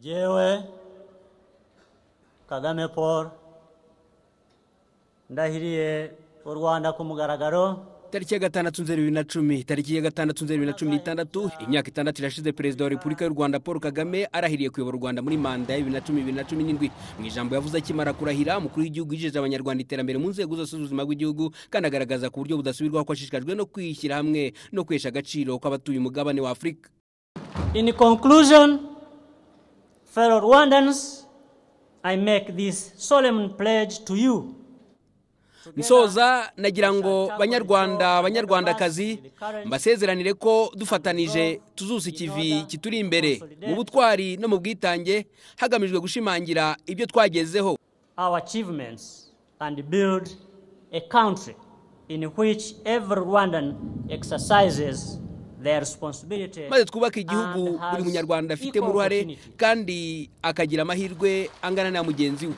jyewe kagame paul ndahiriye u rwanda ku mugaragaro tariki ya gatandatu nzeri bibiri na cumi tariki ya gatandatu nzeri bibiri na cumi n'itandatu imyaka itandatu irashize perezida wa repubulika y'u rwanda paul kagame arahiriye kuyobora u rwanda muri manda ya bibiri na cumi bibiri na cumi n'indwi mu ijambo yavuze akimara kurahira umukuru w'igihugu yijeje abanyarwanda iterambere mu nzego zose z'ubuzima bw'igihugu kandi agaragaza ku buryo budasubirwaho ko ashishikajwe no kwishyira hamwe no kwesha agaciro kw'abatuye umugabane wa afurika in conclusion fellow rwandans i make this solemn pledge to you nsoza nagira ngo banyarwanda banyarwandakazi mbasezeranire ko dufatanije tuzusa ikivi kituri imbere mu butwari no mu bwitange hagamijwe gushimangira ibyo twagezeho our achievements and build a country in which every Rwandan exercises their responsibility. maze twubake igihugu and has buri munyarwanda afitemo equal uruhare opportunity. kandi akagira amahirwe angana na mugenzi we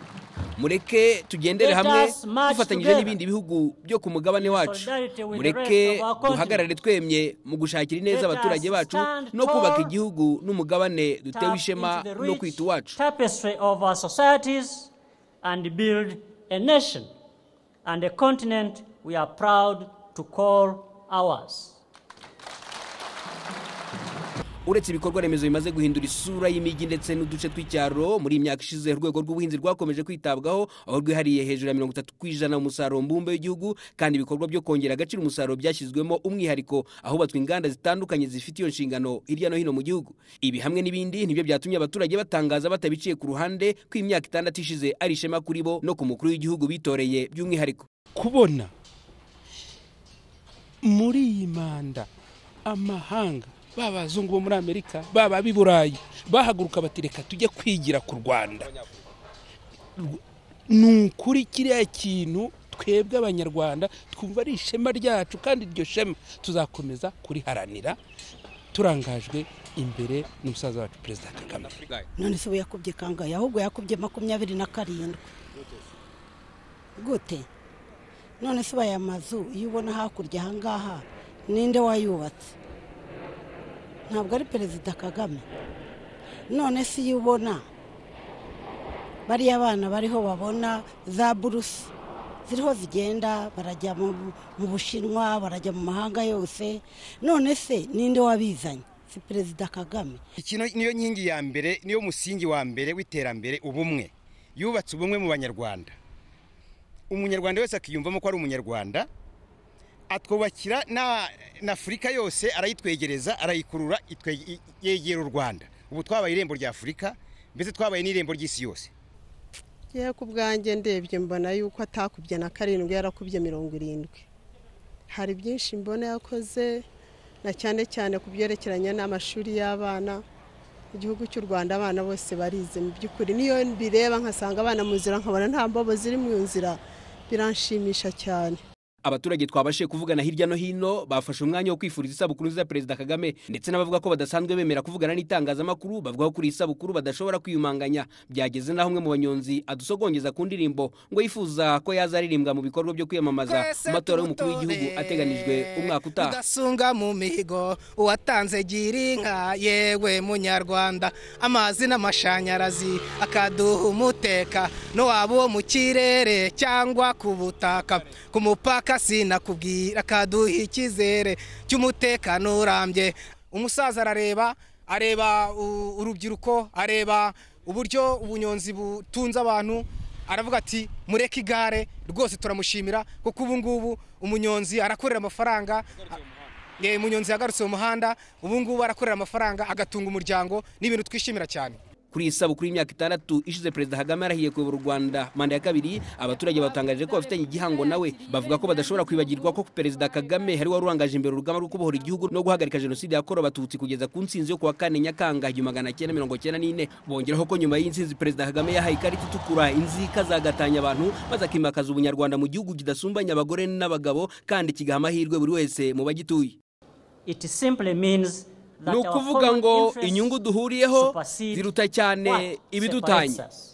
mureke tugendere Let hamwe us march dufatanyije together n'ibindi bihugu byo ku mugabane wacu solidarity with the mureke rest of our continent. duhagarare twemye mu gushakira ineza Let us abaturage bacu stand no kubaka tall, igihugu n'umugabane dutewe Tap ishema into the no rich kwita uwacu tapestry of our societies and build a nation and a continent we are proud to call ours. uretse ibikorwa remezo bimaze guhindura isura y'imijyi ndetse n'uduce tw'icyaro muri iyi myaka ishize urwego rw'ubuhinzi rwakomeje kwitabwaho aho rwihariye hejuru ya mirongo itatu ku ijana mu musaruro mbumbe w'igihugu kandi ibikorwa byo kongera agaciro umusaruro byashyizwemo umwihariko ahubatswe inganda zitandukanye zifite iyo nshingano hirya no hino mu gihugu ibi hamwe n'ibindi nibyo byatumye abaturage batangaza batabiciye ku ruhande ko imyaka itandatu ishize ari ishema kuri bo no ku mukuru w'igihugu bitoreye by'umwihariko kubona muri iyi manda amahanga ba bazungu bo muri amerika baba b'i burayi bahaguruka bati reka tujye kwigira ku rwanda Rw- ni ukuri kiriya kintu twebwe abanyarwanda twumva ari ishema ryacu kandi iryo shema tuzakomeza kuriharanira turangajwe imbere n'umusaza wacu perezida kagame none se we yakubye kangahe ahubwo yakubye makumyabiri na karindwi gute none se baya mazu iyo ubona hakurya ahangaha ninde wayubatse ntabwo ari perezida kagame none se iyo ubona bariya bana bariho babona za burusi ziriho zigenda barajya mu mu bushinwa barajya mu mahanga yose none se ninde wabizanye si perezida kagame iki niyo nkingi ya mbere niyo musingi wa mbere w'iterambere ubumwe yubatse ubumwe mu banyarwanda umunyarwanda wese akiyumvamo ko ari umunyarwanda atwubakira na na afurika yose arayitwegereza arayikurura itwe- i- yegera u rwanda ubu twabaye irembo rya afurika mbese twabaye n'irembo ry'isi yose yewe ku bwanjye ndebye mbona yuko atakubye na karindwi yarakubye mirongo irindwi hari byinshi mbona yakoze na cyane cyane ku byerekeranye n'amashuri y'abana igihugu cy'u rwanda abana bose barize mu by'ukuri niyo mbireba nkasanga abana mu nzira nkabona nta mbobo ziri mu nzira biranshimisha cyane abaturage twabashije kuvugana hirya no hino bafashe umwanya wo kwifuriza isabukuru nziza ya perezida kagame ndetse n'abavuga ko badasanzwe bemera kuvugana n'itangazamakuru bavuga ko kuri iyi sabukuru badashobora kwiyumanganya byageze n'aho umwe mu banyonzi adusogongeza ku ndirimbo ngo yifuza ko yaza aririmbwa mu bikorwa byo kwiyamamaza mu matora y'umukuru w'igihugu ateganijwe umwaka utaha udasunga mu mihigo uwatanze girinka yewe munyarwanda amazi n'amashanyarazi akaduha umuteka no waba uwo mu kirere cyangwa ku butaka ku mupaka sinakubwira akaduha icyizere cy'umutekano urambye umusaza arareba areba u- urubyiruko areba uburyo ubunyonzi butunze abantu aravuga ati mureke igare rwose turamushimira kuko ubu ngubu umunyonzi arakorera amafaranga Eh, umunyonzi yagarutse mu muhanda ubu ngubu arakorera amafaranga agatunga umuryango ni ibintu twishimira cyane kuri iyi sabukuru y'imyaka itandatu ishize perezida kagame arahiye kuyobora u rwanda manda ya kabiri abaturage batangaje ko bafitanye igihango nawe bavuga ko badashobora kwibagirwa ko perezida kagame hari wari urangaje imbere urugamba rwo kubohora igihugu no guhagarika jenoside yakorewe abatutsi kugeza ku nsinzi yo kuwa kane nyakanga igihumbi magana cyenda mirongo cyenda n'ine bongeraho ko nyuma y'insinzi perezida kagame yahaye ikarita itukura inzika zagatanya abantu maze akimakaza ubunyarwanda mu gihugu kidasumbanya abagore n'abagabo kandi kigaha amahirwe buri wese mu bagituye It simply means that ni our ukuvuga common ngo interests inyungu duhuriyeho supersede ziruta cyane what ibidutanya separates us.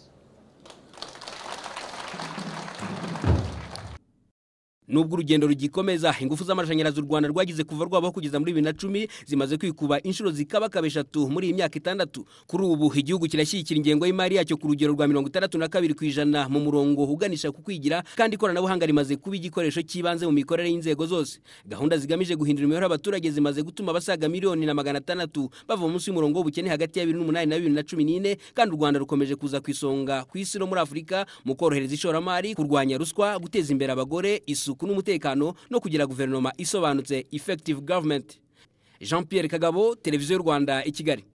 nubwo urugendo rugikomeza ingufu z'amashanyarazi u rwanda rwagize kuva rwabaho kugeza muri bibiri na cumi zimaze kwikuba inshuro zikabakaba eshatu muri iyi myaka itandatu kuri ubu igihugu kirashyigikira ingengo y'imari yacyo ku rugero rwa mirongo itandatu na kabiri ku ijana mu murongo uganisha ku kwigira kandi ikoranabuhanga rimaze kuba igikoresho cy'ibanze mu mikorere y'inzego zose gahunda zigamije guhindura imibereho y'abaturage zimaze gutuma abasaga miliyoni na magana atandatu bava munsi y'umurongo w'ubukene hagati ya bibiri n'umunani na bibiri na cumi n'ine kandi u rwanda rukomeje kuza ku isonga ku isi no muri afurika mu korohereza ishoramari kurwanya ruswa guteza imbere abagore isuku isuku n'umutekano no kugira guverinoma isobanutse effective government jean pierre kagabo televiziyo y'u rwanda i kigali